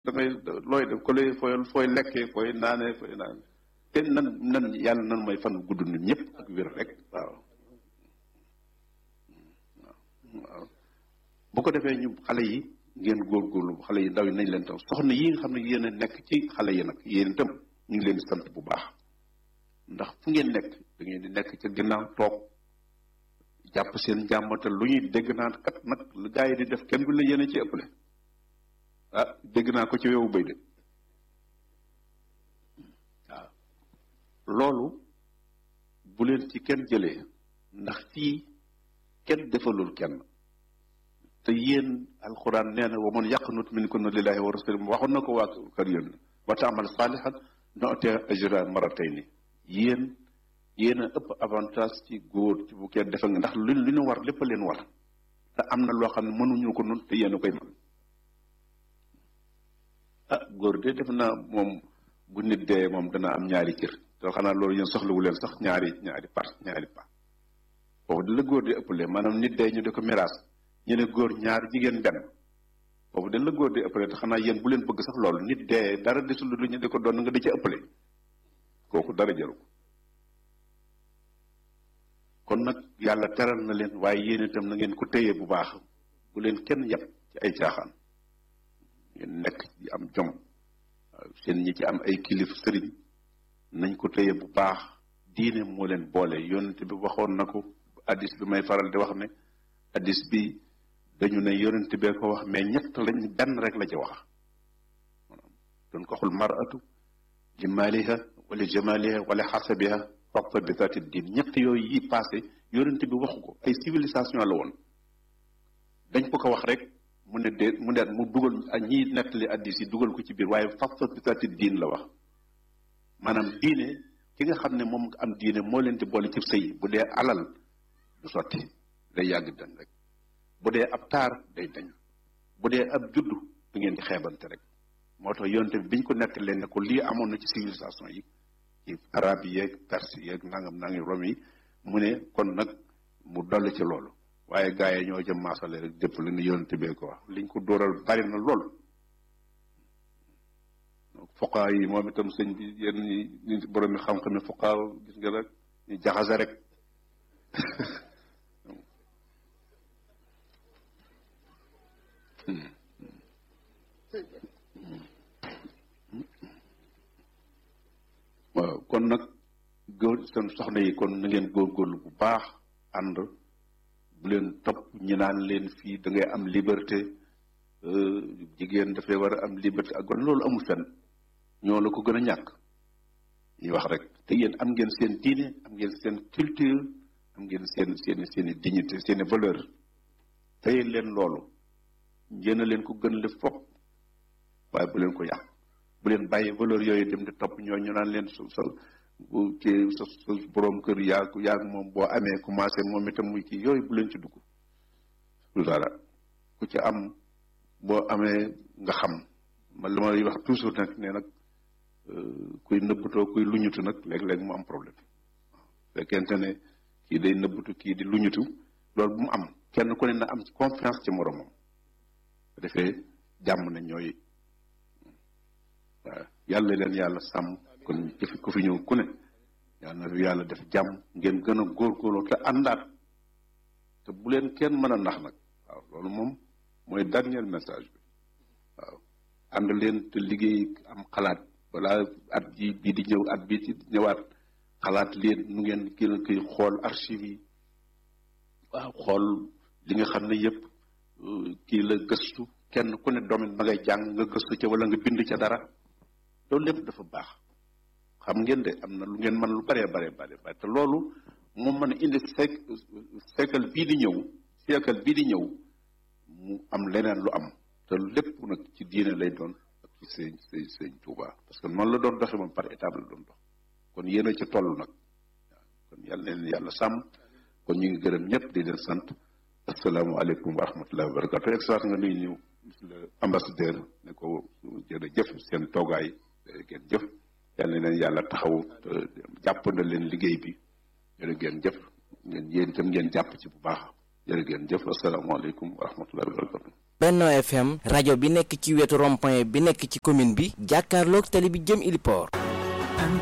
da ngay looy def ko lay fooy fooy lekkee fooy naanee fooy naanee te nan nan yàlla nan mooy fan gudd nit ñëpp ak wér rek waaw waaw bu ko defee ñu xale yi ngeen góorgóorlu xale yi ndaw yi nañ leen taw soxna yi nga xam ne yéen a nekk ci xale yi nag yéen itam ñu ngi leen di sant bu baax ndax fu ngeen nekk da ngeen di nekk ca ginnaaw toog jàpp seen njàmbatal lu ñuy dégg naan kat nag lu gaa yi di def kenn du la yéen a ci ëppale ah dégg naa ko ci wewu bay de waaw loolu bu leen ci kenn jëlee ndax fii kenn defalul kenn te yéen alxuraan nee na wa man yaqnut minkunna lillahi wa rasulihi waxoon na ko waa kër yéen wa taamal saalihan nu'ti ajra maratayni yéen yéen a ëpp avantage ci góor ci bu kenn defal nga ndax lu lu ñu war lépp a leen war te am na loo xam ne mënuñu ko nun te yéen a koy mën ah góor de def naa moom bu nit dee moom dana am ñaari cër te xanaa loolu yéen soxlawu leen sax ñaari ñaari par ñaari pa foofu di la góor di ëppale maanaam nit dee ñu di ko miraas ñu ne góor ñaar jigéen benn foofu dañ la góor di ëppale te xanaa yéen bu leen bëgg sax loolu nit dee dara desul lu ñu di ko doon nga di ci ëppale kooku dara jaru ko kon nag yàlla teral na leen waaye yéen itam na ngeen ko téye bu baax bu leen kenn yab ci ay caaxaan ngeen nekk ci am jom seen ñi ci am ay kilif sëriñ nañ ko téye bu baax diine moo leen boole yonent bi waxoon na ko addis bi may faral di wax ne addis bi dañu ne yonent bee ko wax mais ñett lañ benn rek la ci wax doon ko xul maratu li maaliha wala jamaliha wala xasabiha faqta bi zati diin ñett yooyu yi passé yonent bi waxu ko ay civilisation la woon dañ ko ko wax rek mu ne de mu ne mu dugal ñi nettali addis yi dugal ko ci biir waaye faqta bi zati diin la wax maanaam diine ki nga xam ne moom am diine moo leen di boole ci sëy bu dee alal du sotti day yàgg dañ rek bu dee ab taar day dañ bu dee ab juddu du ngeen di xeebante rek moo tax yonte bi biñ ko nekk leen ne ko lii amoon na ci civilisation yi ci arab yi yeeg perse yeeg nangam nangam rom yi mu ne kon nag mu dolli ci loolu waaye gaa yi ñoo jëm maasale rek dépp li nu yonte bee ko wax liñ ko dóoral bari na lool fuqaa yi moom itam sëñ bi yenn ñi borom mi xam-xam ne fuqaa gis nga rek ñu jaxase rek waaw kon nag góor seen soxna yi kon na ngeen góorgóorlu bu baax ànd bu leen topp ñi naan leen fii da ngay am liberté jigéen dafay war a am liberté ak kon loolu amul fenn ñoo la ko gën a ñàkk ñuy wax rek te yéen am ngeen seen diine am ngeen seen culture am ngeen seen seen seen i dignité seen i valeur tey leen loolu njéen a leen ko gën le fopp waaye bu leen ko yàq bu leen bàyyi valeur yooyu dem di topp ñoo ñu naan leen su sa kii sa sa borom kër yaa yaa moom boo amee commencé moom itam muy kii yooyu bu leen ci dugg lu dara ku ci am boo amee nga xam man li may wax toujours nag ne nag kuy nëbbatoo kuy luñutu nag léeg-léeg mu am problème waaw fekkente ne kii day nëbbatu kii di luñutu loolu bu mu am kenn ku ne na am confiance ci moromam bu defee jàmm na ñooy waaw yàlla leen yàlla sàmm kon jëfi ku fi ñëw ku ne yàlla na yàlla def jàmm ngeen gën a góorgóorloo te àndaat te bu leen kenn mën a nax nag waaw loolu moom mooy dernier message bi waaw ànd leen te liggéey am xalaat balaa at ji bii di ñëw at bii ci ñëwaat xalaat leen nu ngeen gën a koy xool archive yi waaw xool li nga xam ne yëpp kii la gëstu kenn ku ne domaine ba ngay jàng nga gëstu ca wala nga bind ca dara loolu lépp dafa baax xam ngeen de am na lu ngeen mën lu baree baree bare bare te loolu moom mën a indi sek siècle bii di ñëw siècle bii di ñëw mu am leneen lu am te lépp nag ci diine lay doon ak ci sëñ sëñ sëñ Tuuba parce que noonu la doon doxe moom par étape la doon dox kon yéen a ci toll nag waaw kon yàlla leen yàlla sàmm kon ñu ngi gërëm ñëpp di leen sant asalaamaaleykum wa rahmatullahi wa barakatu excellence nga nuyu ñu le ambassadeur ne ko jërëjëf seen toogaay ngeen jëf yàlla na leen yàlla taxaw jàpp na leen liggéey bi jërë ngeen jëf ngeen yéen itam ngeen jàpp ci bu baax jërë ngeen jëf asalaamaaleykum wa rahmatullahi wa barakatu Benno FM rajo bi nekk ci wetu rond-point bi nekk ci commune bi jàkkaarloog tali bi jëm Iliport